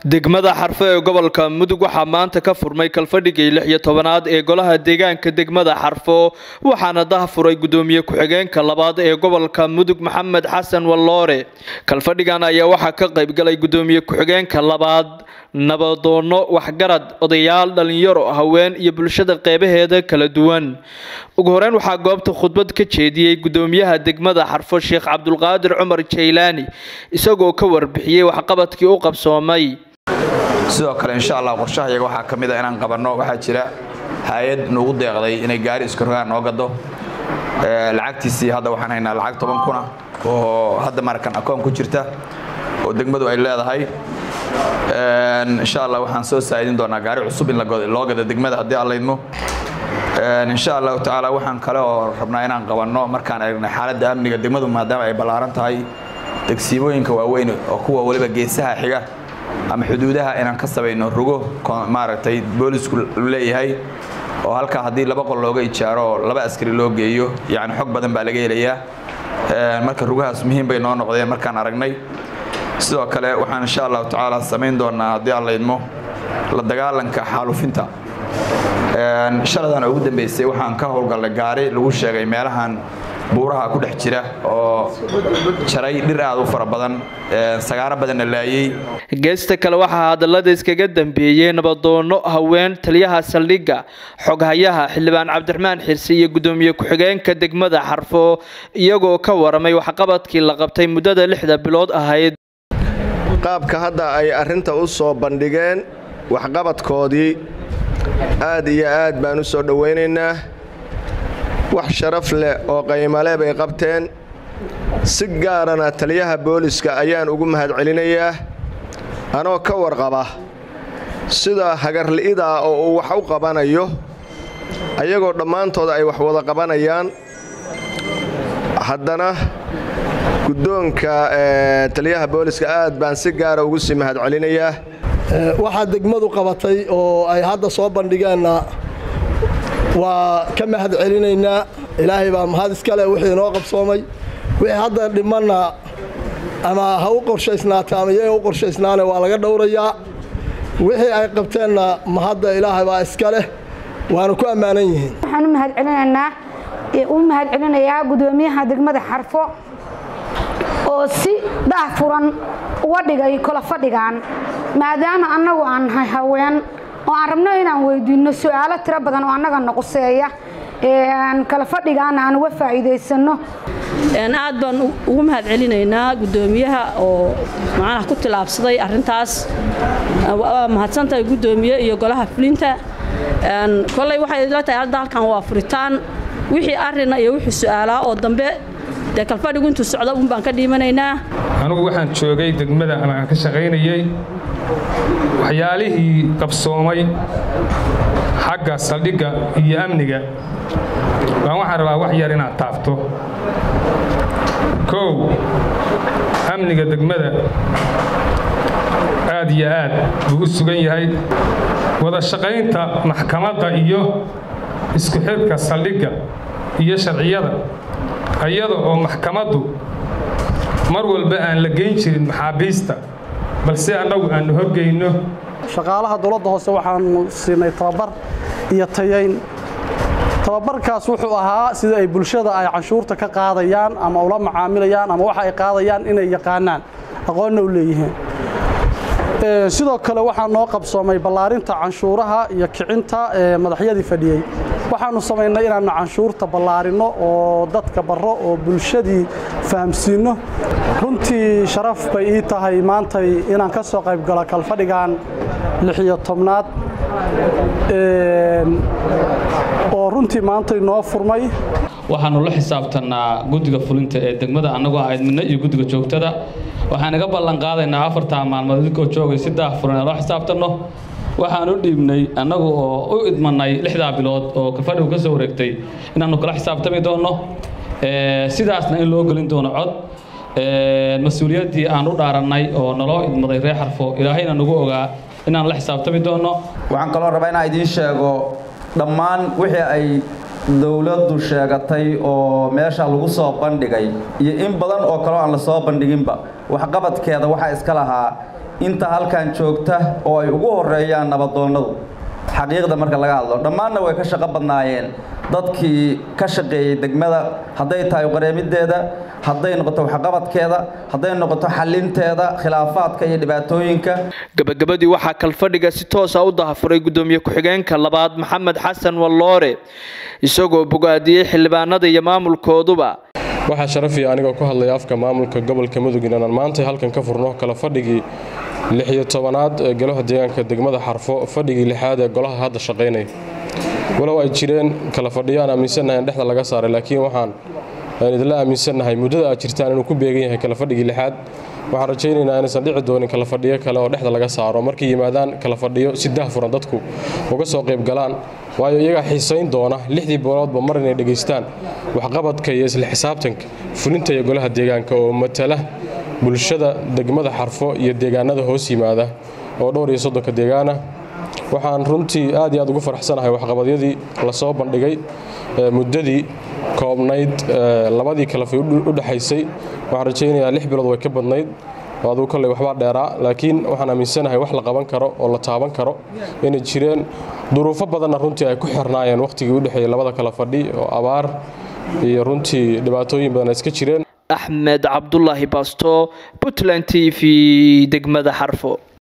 degmada xarfo ee gobolka mudug waxaa maanta ka furmay kalfadhigii lix iyo tobanaad ee golaha deegaanka degmada xarfo waxaana dahafuray gudoomiye ku-xigeenka labaad ee gobolka mudug maxamed xasan walloore kalfadhigan ayaa waxaa ka qaybgalay gudoomiye ku-xigeenka labaad nabadoono waxgarad odayaal dhalinyaro haween iyo bulshada qeybaheeda kala duwan ugu horeyn waxaa goobta khudbad ka jeediyey gudoomiyaha degmada xarfo sheekh cabdulqaadir cumar jaylaani isagoo ka warbixiyey waxqabadkii u qabsoomay sidoo kale insha allah qorshahayaga waxaa ka mid a inaan qabanno waxaa jira hay-ad nuugu deeqday inay gaari iskarogaan noo gado lacagtiisii hadda waxaan haynaa lacag toban kuna oo hadda markan akoon ku jirta oo degmadu ay leedahay insha allah waxaan soo saa'idin doonaa gaari cusub in loo gado degmada haddii aan laydmo insha allahu tacaala waxaan kale oo rabnaa inaan qabanno markaan aragnay xaaladda amniga degmadu maadaama ay ballaaran tahay degsiimooyinka waaweyn oo kuwa waliba geesaha xiga ama xuduudaha inaan ka samayno rugo maaragtay boolisku leeyahay oo halkaa haddii laba qol looga ijaaro oo laba askari loo geeyo yacni xog badan baa laga helayaa marka rugahaas muhiim bay noo noqdeen markaan aragnay sidoo kale waxaan insha allahu tacaala samayn doonaa haddii aan laydmo la dagaalanka xaalufinta shaladan ugu dambeysay waxaan ka howlgallay gaari lagu sheegay meelahan buuraha ku dhex jira oo jaray dhir aad u fara badan sagaaro badanna laayey geesta kale waxaa hadallada iskaga dambeeyey nabadoono haween taliyaha saldhigga xoghayaha xildhibaan cabdiraxmaan xirsi iyo gudoomiye ku-xigeenka degmada xarfo iyagoo ka waramay waxqabadkii la qabtay muddada lixda bilood ahayd qaabka hadda ay arrinta u soo bandhigeen waxqabadkoodii aad iyo aad baan u soo dhowaynaynaa wax sharaf leh oo qaymale bay qabteen si gaarana taliyaha booliska ayaan ugu mahadcelinayaa anoo ka warqaba sida hagarli'idaa oo uu wax u qabanayo ayagoo dhammaantooda ay wax wada qabanayaan haddana guddoonka taliyaha booliska aad baan si gaara ugu sii mahadcelinayaa waxaa degmadu qabatay oo ay hadda soo bandhigeenna waa ka mahad celinaynaa ilaahay baa mahad iskale wixii inoo qabsoomay wixii hadda dhimanna ama ha u qorshaysnaata ama iyaga u qorshaysnaane waa laga dhowrayaa wixii ay qabteenna mahadda ilaahay baa iska leh waana ku ammaanan yihiin waxaan u mahad celinaynaa u mahad celinayaa gudoomiyaha degmada xarfo oo si daah furan uga dhigay kala fadhigan maadaama annagu aan nahay haween oo aan rabno inaan weydiinno su-aalo tiro badan oo annaga noquseeya kala fadhigaana aan uga faa'iidaysanno aad baan ugu mahad celinaynaa gudoomiyaha oo macnaha ku tilaabsaday arrintaas waa mahadsantahay gudoomiye iyo golaha fulinta kolley waxay la tahay hadda halkan waa furitaan wixii arina iyo wixii su-aalaa oo dambe dee kalfadhigu intuu socda un baan ka dhiimanaynaa anugu waxaan joogay degmada ama aan ka shaqaynayey waxyaalihii qabsoomay xagga saldhigga iyo amniga baan waxaan rabaa wax yar inaad taabto kow amniga degmada aad iyo aad buu u sugan yahay wada shaqaynta maxkamadda iyo isku xidhka saldhigga iyo sharciyada iyada oo maxkamaddu mar walba aan la geyn jirin maxaabiista balse annagu aannu horgeyno shaqaalaha dowladda hoose waxaanu siinay tababar iyo tayayn tababarkaas wuxuu ahaa sida ay bulshada ay canshuurta ka qaadayaan ama ula macaamilayaan ama waxa ay qaadayaan inay yaqaanaan aqoonna u leeyihiin sidoo kale waxaa noo qabsoomay ballaarinta canshuuraha iyo kicinta madaxyadii fadhiyey waxaannu samaynay inaannu canshuurta ballaarinno oo dadka barro oo bulshadii fahamsiinno runtii sharaf bay ii tahay maantay inaan ka soo qayb galo kalfadhigan lixiyo tobnaad oo runtii maantay noo furmay waxaannu la xisaabtannaa guddiga fulinta ee degmada annagoo ahayd midna iyo guddiga joogtada waxaan iga ballan qaadaynaa afartaa maalmood idinkoo joogay si daahfuran ee loo xisaabtanno waxaan u dhiibnay annagu oo u idmannay lixdaa bilood oo kalfadhigu ka soo wareegtay inaannu kala xisaabtami doonno sidaasna in loo gelin doono cod mas-uuliyaddii aan u dhaarannay oo naloo idmaday reer xarfo ilaahayna nagu ogaa inaan la xisaabtami doonno waxaan kaloo rabaa inaan idiin sheego dhammaan wixii ay dowladdu sheegatay oo meesha lagu soo bandhigay iyo in badan oo kaleo aan la soo bandhiginba waxqabadkeeda waxaa iska lahaa inta halkan joogta oo ay ugu horeeyaan nabadoonnadu xaqiiqda marka laga hadlo dhammaanna way ka shaqo badnaayeen dadkii ka shaqeeyey degmada hadday tahay qareemideeda hadday noqoto waxqabadkeeda hadday noqoto xalinteeda khilaafaadka iyo dhibaatooyinka gabagabadii waxaa kalfadhiga si toosa u dahafuray gudoomiye ku-xigeenka labaad maxamed xasan walloore isagoo bogaadiyey xildhibaanada iyo maamulkooduba waxaa sharafiya anigoo ku hadlaya afka maamulka gobolka mudug inaan maanta halkan ka furno kala fadhigii lixiyo tobanaad ee golaha deegaanka degmada xarfo fadhigii lixaad ee golaha hadda shaqaynaya walow ay jireen kala fadhiyo aan aaminsannahay in dhexda laga saaray laakiin waxaan idinla aaminsannahay muddada aad jirtaan inuu ku beegan yahay kala fadhigii lixaad waxaan rajaynaynaa inaysan dhici doonin kala fadhiyo kale oo dhexda laga saaro markay yimaadaan kala fadhiyo si dahfuran dadku uga soo qayb galaan waayo iyagaa xiisayn doona lixdii booloodba mar inay dhegaystaan waxqabadka iyo isla xisaabtanka fulinta iyo golaha deegaanka oo matala bulshada degmada xarfo iyo deegaanada hoos yimaada oo dhowr iyo soddonka deegaana waxaan runtii aad iyo aad ugu faraxsanahay waxqabadyadii lasoo bandhigay muddadii koobnayd labadii kalafi u dhexaysay waxaan rajaynayaa lix bilood way ka badnayd aduu kolley waxbaa dheeraa laakiin waxaan aaminsanahay wax la qaban karo oo la taaban karo inay jireen duruufo badanna runtii ay ku xirnaayeen wakhtigii u dhexeeyey labada kala fadhi oo abaar iyo runtii dhibaatooyin badan ay iska jireen axmed cabdulaahi baasto puntland t v degmada xarfo